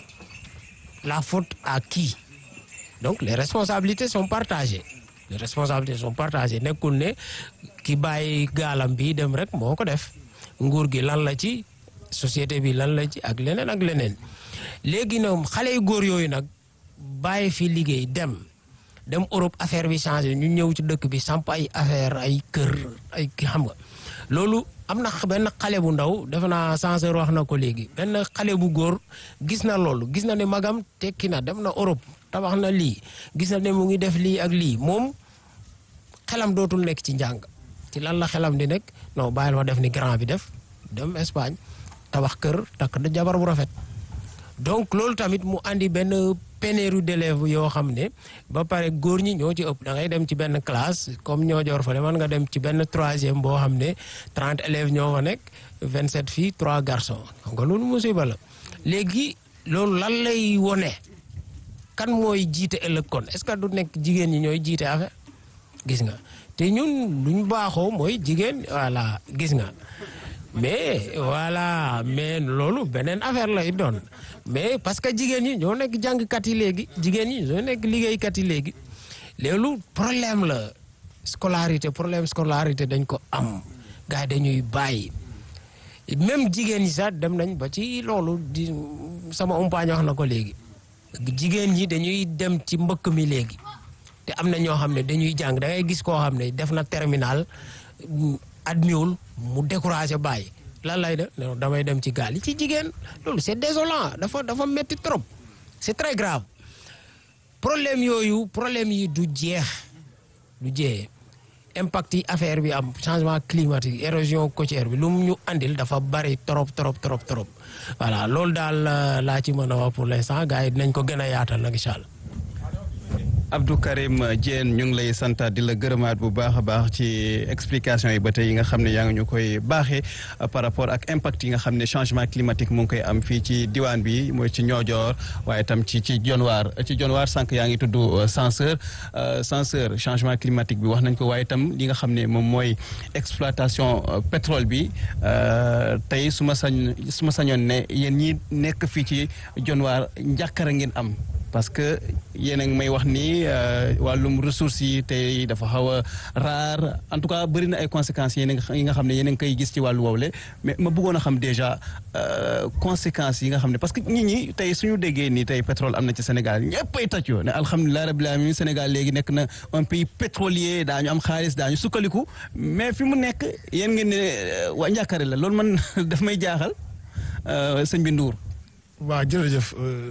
la faute à qui donc les responsabilités sont partagées les responsabilités sont partagées nekkul ne ki bàyyi gaalam bi dem rek moo ko def nguur gi lan la ci société bi lan la ci ak leneen ak leneen léegi nag xale yu góor yooyu nag bàyyi fi liggéey dem dem Europe affaire bi changé ñu ñëw ci dëkk bi samp ay affaire ay kër ay xam nga loolu am na benn xale bu ndaw defe naa censeur wax na ko léegi benn xale bu góor gis na loolu gis na ne magam tekki na dem na Europe tabax na lii gis na ne mu ngi def lii ak lii moom xelam dootul nekk ci njàng ci lan la xelam di nekk non bàyyil ma def ni grand bi def dem Espagne tabax kër takk da jabar bu rafet donc loolu tamit mu andi benn pénurie d'élèves yoo xam ne ba pare góor ñi ñoo ci ëpp da ngay dem ci benn classe comme ñoo joor fa man nga dem ci benn troisième boo xam ne trente élèves ñoo fa nekk vingt sept filles trois garçons xam nga loolu musiba la léegi loolu lan lay wone kan mooy jiite ëllëg kon est-ce que du nekk jigéen ñi ñooy jiite affaire gis nga te ñun luñ baaxoo mooy jigéen voilà gis nga mais voilà mais loolu beneen affaire lay doon mais parce que jigéen ñi ñoo nekk jàngkat yi léegi jigéen ñi ñoo nekk liggéeykat yi léegi loolu problème la scolarité problème scolarité dañ ko am gars yi dañuy bàyyi même jigéen ñi sax dem nañ ba ci loolu di sama umpaañ wax na ko léegi jigéen ñi dañuy dem ci mbëkk mi léegi te am na ñoo xam ne dañuy jàng da ngay gis koo xam ne def na terminal admiwul mu découragé bàyyi lan lay def damay dem ci gaal yi ci jigéen loolu c'est désolant dafa dafa metti trop c'est très grave problème yooyu problème yi du jeex du jeex impact yi affaire bi am changement climatique érosion côtière bi lu mu ñu andil dafa bari trop trop trop trop voilà loolu daal laa ci mën a wax pour l'instant gars yi dinañ ko gën a yaatal nag incha allah Abdou Karim Diène ñu ngi lay santaat di la gërëmaat bu baax a baax ci explication yi ba tey yi nga xam ne yaa ngi ñu koy baaxee par rapport ak impact yi nga xam ne changement climatique mu ngi koy am fii ci diwaan bi mooy ci Niodior waaye tam ci ci Dionewar ci Dionewar sànq yaa ngi tudd censeur censeur changement climatique bi wax nañ ko waaye tam li nga xam ne moom mooy exploitation pétrole bi tey su ma sañ su ma sañoon ne yéen ñi nekk fii ci Dionewar njàkkara ngeen am parce que yéen a ngi may wax ni wàllum ressources yi tey dafa xaw a rare en tout cas bëri na ay conséquences yéen yi nga xam ne yéen a ngi koy gis ci wàllu woowule mais ma bëggoon a xam déjà conséquences yi nga xam ne parce que nit ñi tey suñu déggee ni tey pétrole am na ci Sénégal ñëppay tàccoo ne alhamdulilah rabbil alamin Sénégal léegi nekk na un pays pétrolier daañu am xaalis daañu sukkaliku mais fi mu nekk yéen ngeen ne waa njàkkare la loolu man daf may jaaxal sëñ bi Ndour. waaw jërëjëf.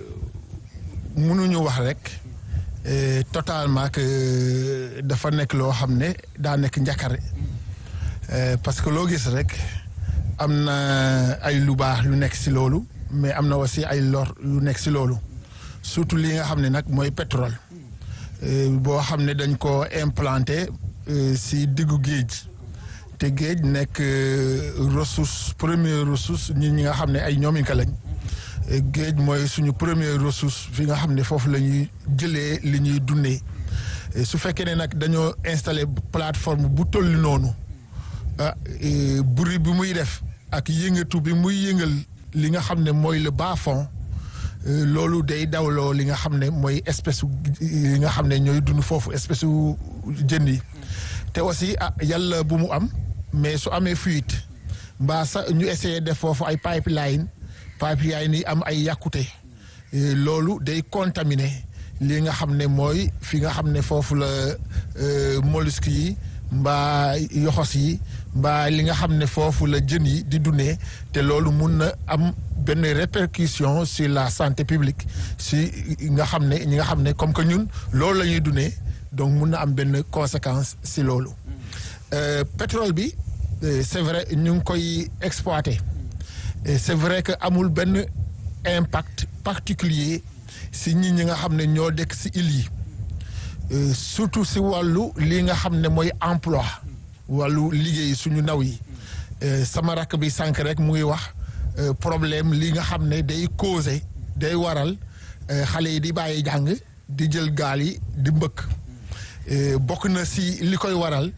mënuñu wax rek totalement que dafa nekk loo xam ne daa nekk njakare parce que loo gis rek am na ay lu baax lu nekk si loolu mais am na aussi ay lor yu nekk si loolu surtout li nga xam ne nag mooy pétrole boo xam ne dañ ko implanté si diggu géej te géej nekk ressource première ressource ñi ñi nga xam ne ay ñoominka lañ géej mooy suñu première ressource fi nga xam ne foofu la ñuy jëlee li ñuy dundee su fekkee ne nag dañoo installé plateforme bu toll noonu ah bruit bi muy def ak yëngatu bi muy yëngal li nga xam ne mooy le bas fond loolu day dawloo li nga xam ne mooy espèce yi nga xam ne ñooy dund foofu espèce u jën yi te aussi ah yàlla bu mu am mais su amee fuite mbaa sax ñu essayé def foofu ay pipeline pipeline yi am ay yàkkute loolu day contaminé li nga xam ne mooy fi nga xam ne foofu la mollusques yi mbaa yoxos yi mbaa li nga xam ne foofu la jën yi di dundee te loolu mun na am benn répercussion sur la santé publique si nga xam ne ñi nga xam ne comme que ñun loolu la ñuy dundee donc mun na am benn conséquence si loolu pétrole bi c'est vrai ñu ngi koy exploiter c'est vrai que amul benn impact particulier si ñi ñi nga xam ne ñoo dëkk si île yi surtout si wàllu li nga xam ne mooy emploi wàllu liggéey suñu ndaw yi sama rakk bi sànq rek mu ngi wax problème li nga xam ne day causer day waral xale yi di bàyyi jàng di jël gaal yi di mbëkk bokk na si li koy waral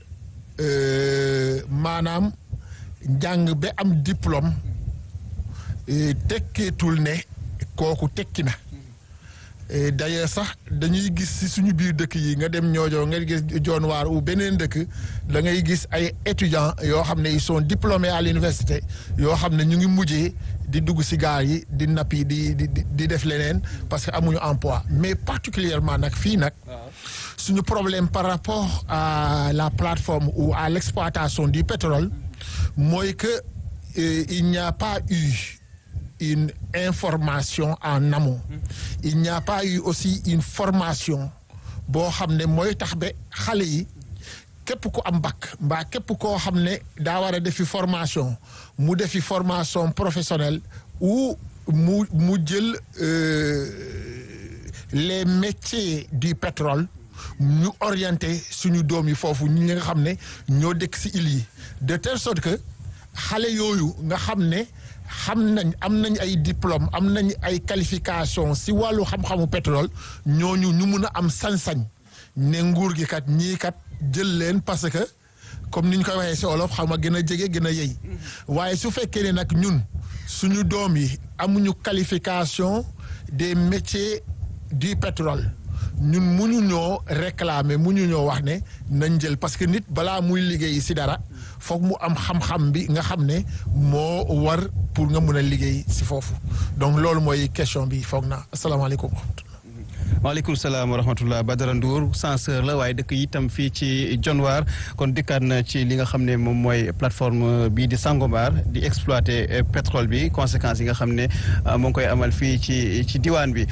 maanaam njàng ba am diplôme tekkeetul ne kooku tekki na d'ailleurs sax dañuy gis si suñu biir dëkk yi nga dem ñoojoor nga gis joon waar u beneen dëkk da ngay gis ay étudiants yoo xam ne ils sont diplômés à l'université yoo xam ne ñu ngi mujjee di dugg si gaal yi di nappi di di di def leneen parce que amuñu emploi mais particulièrement nag fii nag suñu problème par rapport à la plateforme ou à l'exploitation du pétrole mooy que euh, il n'y a pas eu une information en amont il n'y a pas eu aussi une formation boo xam ne mooy tax ba xale yi képp ku am bac mbaa képp koo xam ne daa war a defi formation mu defi formation professionnelle ou mu mu jël les métiers du pétrole ñu orienté suñu doom yi foofu ñi nga xam ne ñoo dëkk ci île yi de telle sorte que xale yooyu nga xam ne xam nañ am nañ ay diplôme am nañ ay qualification ci wàllu xam-xamu pétrole ñooñu ñu mun a am sañ-sañ ne nguur gi kat ñii kat jël leen parce que comme ni ñu koy waxee ci olof xam nga gën a jege gën a yey waaye su fekkee ne nag ñun suñu doom yi amuñu qualification des métiers du pétrole ñun muñu ñoo réclamer muñu ñoo wax ne nañ jël parce que nit balaa muy liggéey ci dara foog mu am xam-xam bi nga xam ne moo war pour nga mun a liggéey ci foofu donc loolu mooy question bi foog naa asalaamaaleykum. waaleykum salaam wa rahmatullah Badara Ndour censeur la waaye dëkk itam fii ci Dionewar kon dikkaat na ci li nga xam ne moom mooy plateforme bii di Sangomar di exploiter pétrole bi conséquences yi nga xam ne moo ngi koy amal fii ci ci diwaan bi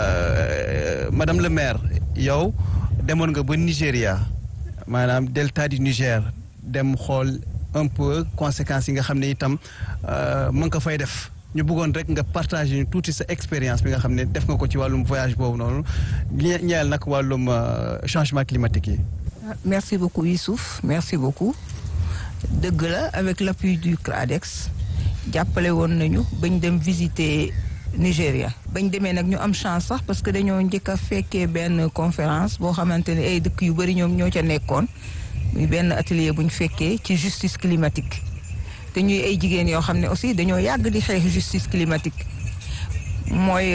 madame le maire yow demoon nga ba Nigéria maanaam delta du Niger dem xool un peu conséquences yi nga xam ne itam mën nga ko fay def. ñu bëggoon rek nga partager ñu tuuti sa expérience bi nga xam ne def nga ko ci wàllum voyage boobu noonu ñeel nag wàllum changement climatique yi. merci beaucoup Youssouf merci beaucoup dëgg la avec l'appui du CRADEX jàppale woon nañu bañ dem visiter Nigéria bañ demee nag ñu am chance sax parce que dañoo njëkk a fekkee benn conférence boo xamante ne ay dëkk yu bari ñoom ñoo ca nekkoon muy benn atelier bu ñu fekkee ci justice climatique. te ñuy ay jigéen yoo xam ne aussi dañoo yàgg di xeex justice climatique mooy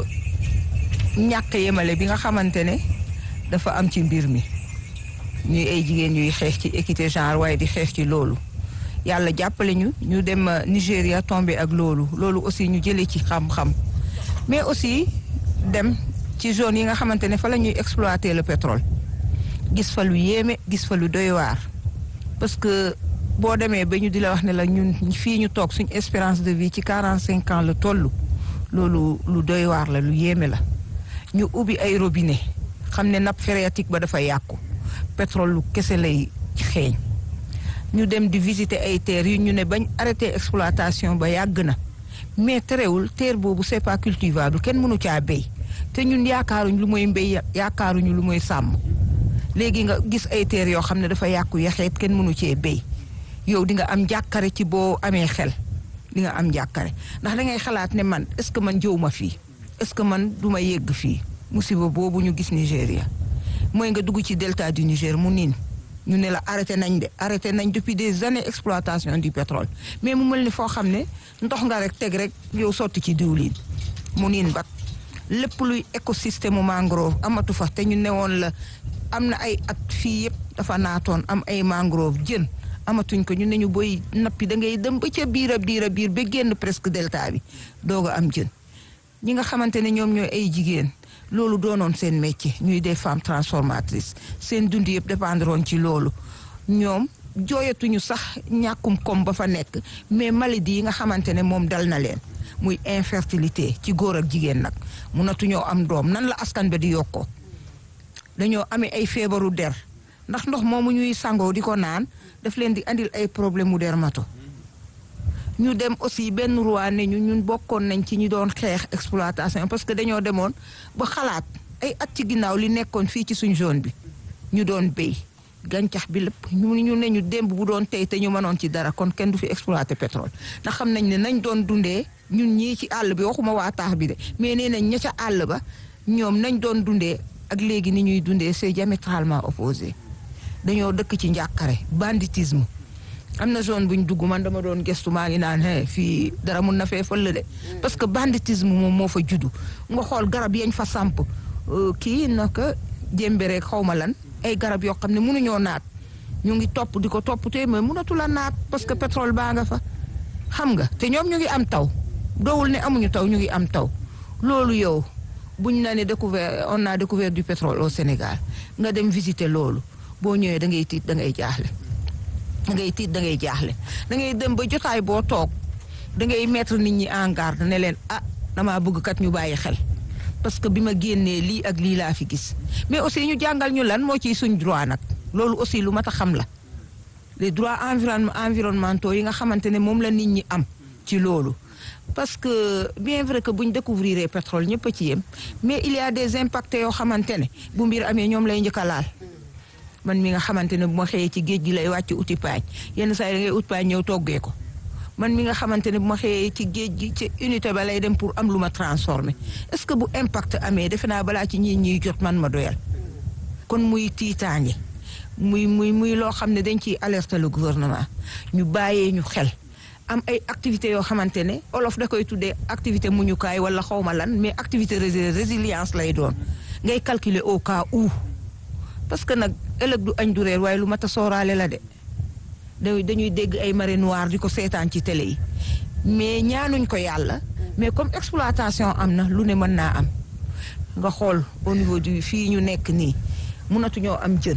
ñàkk yemale bi nga xamante ne dafa am ci mbir mi ñuy ay jigéen ñuy xeex ci équité genre waaye di xeex ci loolu yàlla jàppale ñu ñu dem Nigéria tombé ak loolu loolu aussi ñu jëlee ci xam-xam mais aussi dem ci zone yi nga xamante ne fa la ñuy exploiter le pétrole gis fa lu yéeme gis fa lu doy waar parce que boo demee ba ñu di la wax ne la ñun fii ñu toog suñ espérance de vie ci quarante cinq ans la toll loolu lu doy waar la lu yéeme la ñu ubbi ay robinet xam ne nappe phréatique ba dafa yàqu pétrole lu kese lay xeeñ ñu dem di visiter ay terres yu ñu ne bañ arrêté exploitation ba yàgg na mais terewul terre boobu c'est pas cultivable kenn mënu caa béy te ñun yaakaaruñ lu mooy mbéy yaakaaruñu lu mooy sàmm léegi nga gis ay terres yoo xam ne dafa yàqu yaxeet kenn mënu cee béy yow di nga am jàkkare ci boo amee xel di nga am jàkkare ndax da ngay xalaat ne man est-ce que man jëw ma fii est-ce que man du ma yegg fii musiba boobu ñu gis Nigéria mooy nga dugg ci delta du Niger mu niin ñu ne la arrêté nañ de arrêté nañ depuis des années exploitation du pétrole mais mu mel ni foo xam ne ndox nga rek teg rek yow sotti ci diwlin mu niin bat lépp luy écosystème mu mangrove amatu fa te ñu newoon la am na ay at fii yëpp dafa naatoon am ay mangrove jën amatuñ ko ñu ne ñu boy nappi da ngay dem ba ca biir a biir a biir ba génn presque delta bi doog a am jën ñi nga xamante ne ñoom ñooy ay jigéen loolu doonoon seen métier ñuy des femmes transformatrices seen dund yëpp dépendroon ci loolu ñoom jooyatuñu sax ñàkkum kom ba fa nekk mais maladie yi nga xamante ne moom dal na leen muy infertilité ci góor ak jigéen nag munatuñoo am doom nan la askan ba di yokkoo dañoo amee ay feebaru der ndax ndox moomu ñuy sangoo di ko naan daf leen di andil ay problème mu dermato ñu dem aussi benn roi ne ñu ñun bokkoon nañ ci ñi doon xeex exploitation parce que dañoo demoon ba xalaat ay at ci ginnaaw li nekkoon fii ci suñ zone bi ñu doon béy gàncax bi lépp ñu ñu ne ñu démb bu doon tey te ñu mënoon ci dara kon kenn du fi exploiter pétrole ndax xam nañ ne nañ doon dundee ñun ñii ci àll bi waxuma waa taax bi de mais nee nañ ña ca àll ba ñoom nañ doon dundee ak léegi ni ñuy dundee c'est diamétralement opposé dañoo dëkk ci njàqare banditisme am na zone buñ dugg man dama doon gestu maa ngi naan he fii dara mun na fee fël de parce que banditisme moom moo fa juddu nga xool garab yañ fa samp kii naka jémbe rek xaw ma lan ay garab yoo xam ne mënuñoo naat ñu ngi topp di ko topp te mais mënatu la naat parce que pétrole baa nga fa xam nga te ñoom ñu ngi am taw doowul ne amuñu taw ñu ngi am taw loolu yow buñ na ne découvert on a découvert du pétrole au Sénégal nga dem visiter loolu boo ñëwee da ngay tiit da ngay jaaxle da ngay tiit da ngay jaaxle da ngay dem ba jotaay boo toog da ngay mettre nit ñi en garde ne leen ah damaa bëgg kat ñu bàyyi xel parce que bi ma génnee lii ak lii laa fi gis mais aussi ñu jàngal ñu lan moo ciy suñ droit nag loolu aussi lu mat a xam la les droits environ environnementaux yi nga xamante ne moom la nit ñi am ci loolu parce que bien vrai que buñ découvrir pétrole ñëpp a ci yem mais il y a des impacts yoo xamante ne bu mbir amee ñoom lay njëkk a laal man mi nga xamante ne bu ma xëyee ci géej gi lay wàcc uti paañ yenn saa yi da ngay ut paañ ñëw toggee ko man mi nga xamante ne bu ma xëyee ci géej gi ci unité ba lay dem pour am lu ma transformé est-ce que bu impact amee defe naa balaa ci ñii ñuy jot man ma doyal kon muy tiitaange muy muy muy loo xam ne dañ ciy alerter le gouvernement ñu bàyyee ñu xel am ay activités yoo xamante ne olof da koy tuddee activité muñukaay wala xawma lan mais activité résilience lay doon ngay calculer au cas où parce que nag ëllëg du añ du reer waaye lu mat a sooraale la de dañuy dégg ay marée noire di ko seetaan ci télé yi mais ñaanuñ ko yàlla mais comme exploitation am na lu ne mën naa am nga xool au niveau du fii ñu nekk nii mënatuñoo am jën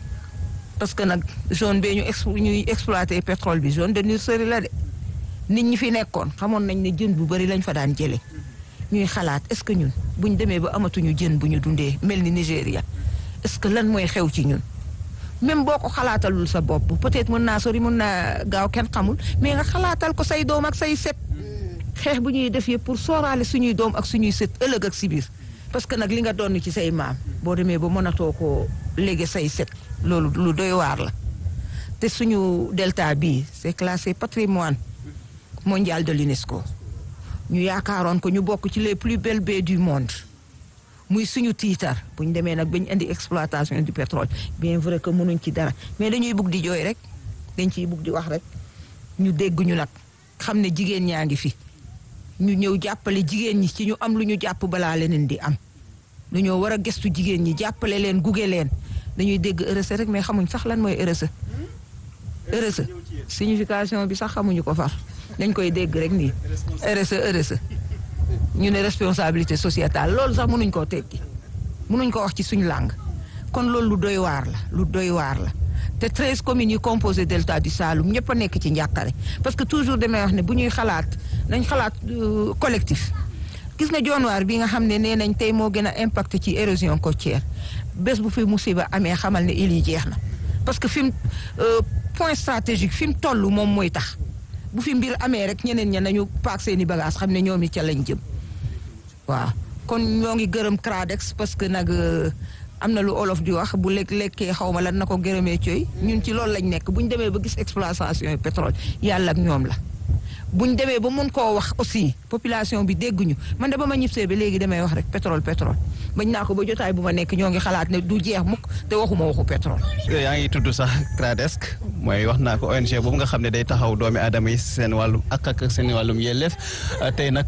parce que nag zone bee ñu ex ñuy exploité pétrole bi zone de nurserie la de nit ñi fi nekkoon xamoon nañ ne jën bu bari lañ fa daan jëlee ñuy xalaat est-ce que ñun buñ demee ba amatuñu jën bu ñu dundee mel ni Nigéria est-ce que lan mooy xew ci ñun même boo ko xalaatalul sa bopp peut-être mën naa sori mën naa gaaw kenn xamul mais nga xalaatal ko say doom ak say set xeex bu ñuy def yëpp pour sooraale suñuy doom ak suñuy set ëllëg ak si biir parce que nag li nga doon ci say maam boo demee ba mënatoo ko léegi say set loolu lu doy waar la te suñu delta bii c'est classé patrimoine mondial de l'UNESCO ñu yaakaaroon ko ñu bokk ci les plus belles baies du monde muy suñu tiitar bu ñu demee nag ba ñu indi exploitation du pétrole bien vrai que mënuñ ci dara mais dañuy bugg di jooy rek dañ ciy bugg di wax rek ñu dégg ñu nag xam ne jigéen ñaa ngi fi ñu ñëw jàppale jigéen ñi ci ñu am lu ñu jàpp balaa leneen di am dañoo war a gëstu jigéen ñi jàppale leen gunge leen dañuy dégg RSE rek mais xamuñ sax lan mooy RSE RSE signification bi sax xamuñu ko far dañ koy dégg rek nii RSE RSE ñu ne responsabilité sociétale loolu sax mënuñ koo tekki mënuñ ko wax ci suñu langue kon loolu lu doy waar la lu doy waar la te treize communes yi composé delta du Saloum ñëpp a nekk ci njàqare parce que toujours damay wax ne bu ñuy xalaat nañ xalaat collectif gis nga jonwaar bi nga xam ne nee nañ tey moo gën a impacté ci érosion côtière bés bu fi musiba amee xamal ne il yi jeex na parce que fi mu point stratégique fi mu toll moom mooy tax bu fi mbir amee rek ñeneen ña nañu paak seeni bagage xam ne ñoom it ca lañ jëm waaw kon ñoo ngi gërëm CRADEX parce que nag am na lu olof di wax bu lekk lekkee xaw ma lan na ko gërëmee cooy ñun ci loolu lañ nekk bu ñu demee ba gis exploitation pétrole yàlla ak ñoom la. bu ñu demee ba mun koo wax aussi population bi dégguñu man de ba ma ñibsee ba léegi damay wax rek pétrole pétrole bañ naa ko ba jotaay bu ma nekk ñoo ngi xalaat ne du jeex mukk te waxuma waxu pétrole. yaa ngi tudd sax CRADESC mooy wax naa ko ONG boobu nga xam ne day taxaw doomi aadama yi seen wàllum ak ak seen wàllum yelleef tey nag